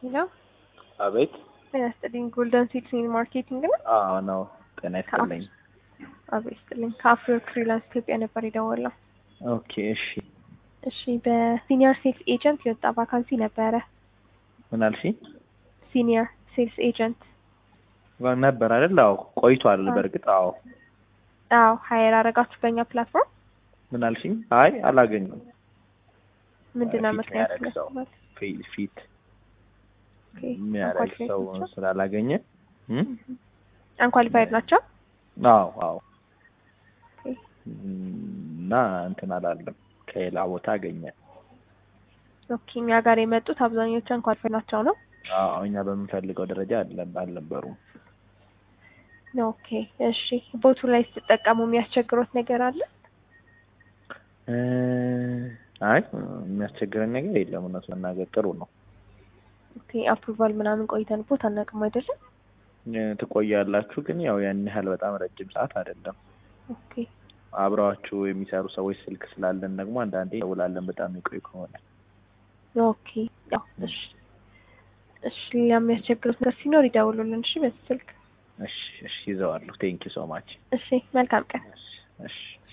ሄሎ አቤት። ጤና ይስጥልኝ። ጎልደን ሲድስ ኢን ማርኬቲንግ ነው። አዎ ነው። ጤና ይስጥልኝ። አቤት ይስጥልኝ። ከአፍሪወርክ ፍሪላንስ ኢትዮጵያ ነበር የደወለው። ኦኬ እሺ። እሺ በሲኒየር ሴልስ ኤጀንት የወጣ ቫካንሲ ነበረ። ምን አልሽኝ? ሲኒየር ሴልስ ኤጀንት ነበር አይደል? አዎ ቆይቷል። በእርግጥ አዎ። አዎ ሀይር አረጋችሁ በእኛ ፕላትፎርም። ምን አልሽኝ? አይ አላገኙም። ምንድን ነው ፊት ምክንያት የሚያደርግ ሰው ይመስላል? ፊ- ፊት ኦኬ፣ የሚያደርግ አንኳሊፋይድ ሰው ናቸው? ስላላገኘ እም? አንኳሊፋይድ ናቸው። አዎ አዎ ኦኬ፣ እና እንትን አላለም። ከሌላ ቦታ አገኘ። ኦኬ። እኛ ጋር የመጡት አብዛኞቹ አንኳሊፋይድ ናቸው ነው። አዎ እኛ በምንፈልገው ደረጃ አለ- አልነበሩም። ኦኬ፣ እሺ። ቦቱ ላይ ስትጠቀሙ የሚያስቸግሮት ነገር አለ? እ አይ የሚያስቸግረን ነገር የለም። እውነት መናገር ጥሩ ነው። ኦኬ፣ አፕሩቫል ምናምን ቆይተን ቦት አናውቅም አይደለም? እ ትቆያላችሁ፣ ግን ያው ያን ያህል በጣም ረጅም ሰዓት አይደለም። ኦኬ፣ አብረዋችሁ የሚሰሩ ሰዎች ስልክ ስላለን ደግሞ አንዳንዴ ደውላለን በጣም ይቆይ ከሆነ ኦኬ። ያው እሺ፣ እሺ። ሌላ የሚያስቸግሩት ነገር ሲኖር ይደውሉልን። እሺ፣ በዚህ ስልክ። እሺ እሺ ይዘዋለሁ። ቴንኪ ሶ ማች እሺ፣ መልካም ቀን። እሺ እሺ